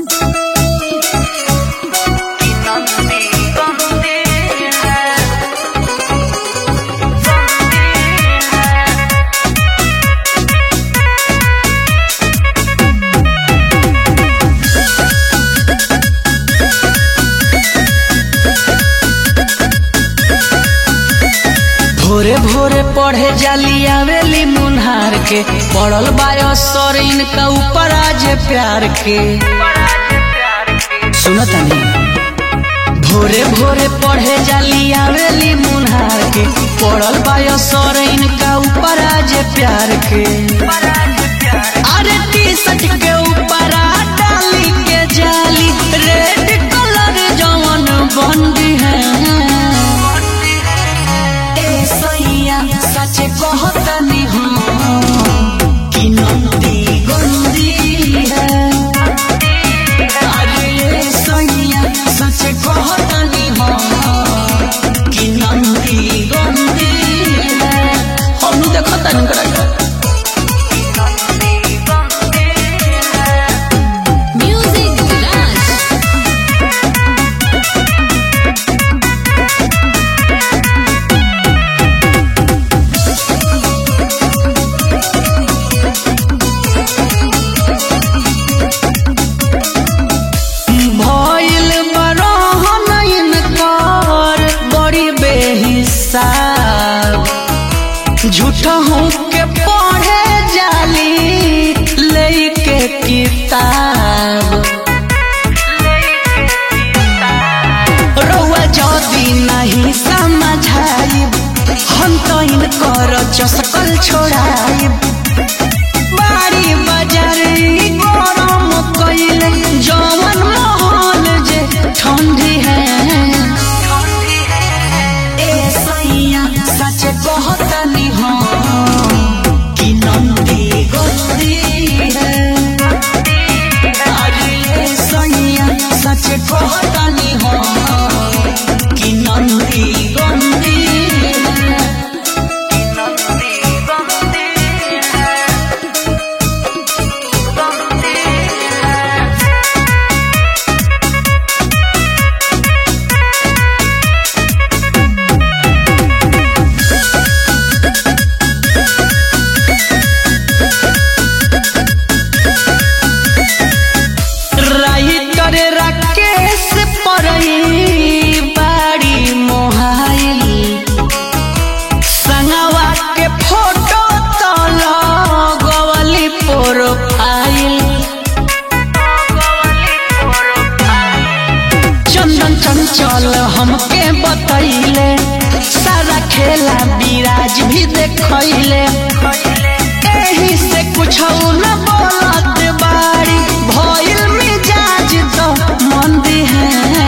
भोरे भोरे पढ़े जाली आवेली मुन्हार के पड़ल बायो सर इनका ऊपर आज प्यार के सुनत नहीं भोरे भोरे पढ़े जाली आवेली मुन्हार के पड़ल बायो सर इनका ऊपर आज प्यार के अरे टी शर्ट के ऊपर डाली के जाली रेड कलर जवन बंदी है ए सैया सच कहतनी हूँ कि नंदी गंदी है अरे ए सैया सच कहतनी हूँ कि नंदी गंदी है हम देखतनी करा Music Garage. भइल बरहन इनकर बड़ी बेहिसाब झूठ के पढ़े जाली लेके किताब रउआ जदी नहीं समझाइब हम तो इनकर चसकल छोड़ाइब बारी बाजार ई गरम कइले जवन महल जे ठंडी है ए सैया सच कहतनी हम कि नंदी गंदी है अरे ए सैया सच कहतनी हम कि नंदी गंदी है राइटर राकेश परई बाड़ी मोहाइल संगवा के फोटो तो लगवली प्रोफाइल चंदन चंचल हमके बतैले सारा खेला विराज भी देखैले एही से कुछ न बोलत बाड़ी भइल मिजाज तो मंदी है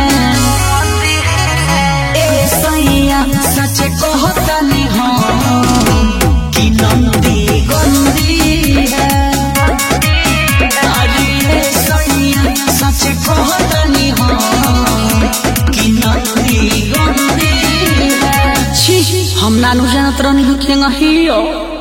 ए सैया सच कहतनी हम कि नंदी गंदी है अरे ए सैया सच कहतनी हम कि नंदी गंदी है छी हम नानू जानत रहनी हो कि हियो